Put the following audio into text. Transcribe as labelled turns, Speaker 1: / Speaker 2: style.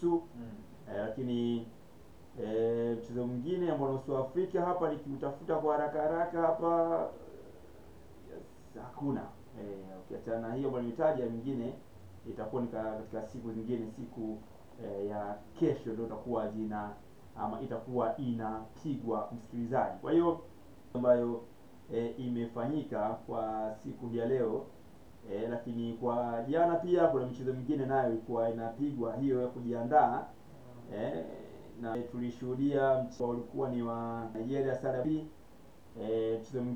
Speaker 1: nusu eh, lakini eh, mchezo mwingine ambao unahusu Afrika hapa nikiutafuta kwa haraka haraka hapa yes, hakuna eh, ukiachana na hiyo ambayo nimetaja, mingine itakuwa ni ka- katika siku zingine, siku eh, ya kesho ndio itakuwa jina ama itakuwa inapigwa msikilizaji. Kwa hiyo ambayo e, imefanyika kwa siku hii ya leo e, lakini kwa jana pia kuna michezo mingine nayo ilikuwa inapigwa hiyo ya kujiandaa e, na tulishuhudia mchezo ulikuwa ni wa Nigeria Sada e, mchezo